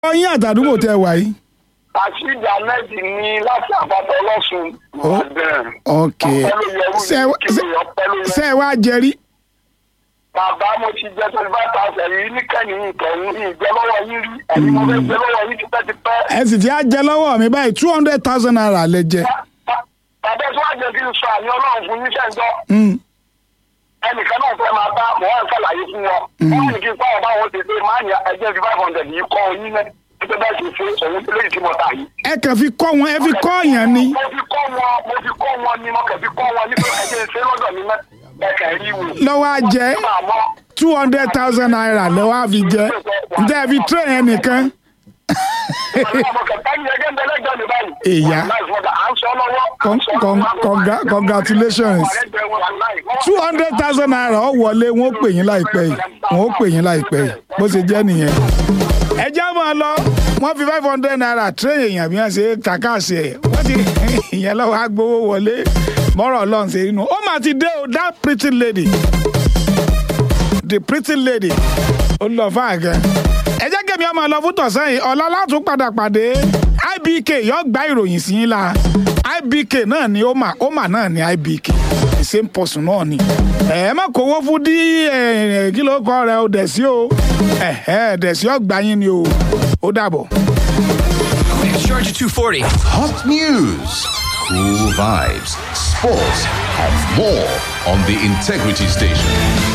ọyìn àtàdúgbò tẹ wà yìí. Rasheed Ahmed ní láti àpapọ̀ ọlọ́sùn. Ìbàdàn. ok Ọpẹ́ ló yẹ wúni ṣe kí ni ọpẹ́ ló yẹ. ṣe ẹ wá jẹrí. Bàbá mo ti jẹ twenty five thousand yìí níkànnì ìtọ̀hún ìjẹ́ lọ́wọ́ yín rí. Ẹ̀yin mo fẹ́ jẹ lọ́wọ́ yín tipẹ́tipẹ́. ẹ sì ti á jẹ lọ́wọ́ mi báyìí two hundred thousand naira lẹ jẹ. Bàbá tí wàá jẹ kí n sọ àmì ọlọ́run fún yín sẹ́ńtọ́. Mm. Ẹnìkan náà fẹ́ máa bá mọ̀ wọ́n ṣàlàyé fún wọn. Wọ́n ní kí n pààrọ̀ báwọn ti ṣe máa ń ya ẹgbẹ́ fi five hundred yìí kọ́ oyin náà. Nígbà bá ti ṣe òun tó lè ti mọ̀ tà yìí. ẹ kàn fi kọ́ wọn ẹ fi kọ́ ọ̀yàn ni. Mo fi kọ́ wọn mo fi kọ́ wọn ni mo kàn fi kọ́ wọn nípa ẹgbẹ́ ṣe lọ́dọ̀ mi náà. Ẹ̀ka ẹ̀rí wò. lọ́wọ́ á jẹ́ Màmá two hundred thousand naira lọ́wọ́ á fi jẹ́ ǹjẹ́ ẹ fi train yẹn nìkan. Ìyá. Con- con- congra- congratulations. two hundred thousand naira ọ wọlé wọn ó pè yín láìpẹ́ yìí wọn ó pè yín láìpẹ́ yìí bó ṣe jẹ́ nìyẹn. ẹ já máa lọ wọ́n fi five hundred naira train èèyàn bí wọ́n ṣe kàkàṣe ẹ̀ wọ́n ti ìyẹn lọ́wọ́ á gbowó wọlé mọ́rọ̀ ọlọ́run ṣe inú ó mà ti dé o that pretty lady the pretty lady ó lọ fún àgẹ. ẹ jẹ́ kẹ́mi ọmọ lọ fún tọ̀sán yìí ọ̀la látún padà pàdé ibk yóò gba ìròyìn sí yín la ibk náà ni ó mà ó mà náà ni ibk the same person náà ni. ẹ má kówó fún dí ẹ, kí ló kọ rẹ o dẹ̀ sí o ẹ ẹ dẹ̀ sí ọgbà yín ni o ó dàbọ̀. Charge 240. Hot news, cool vibes, sports, and more on the Integrity Station.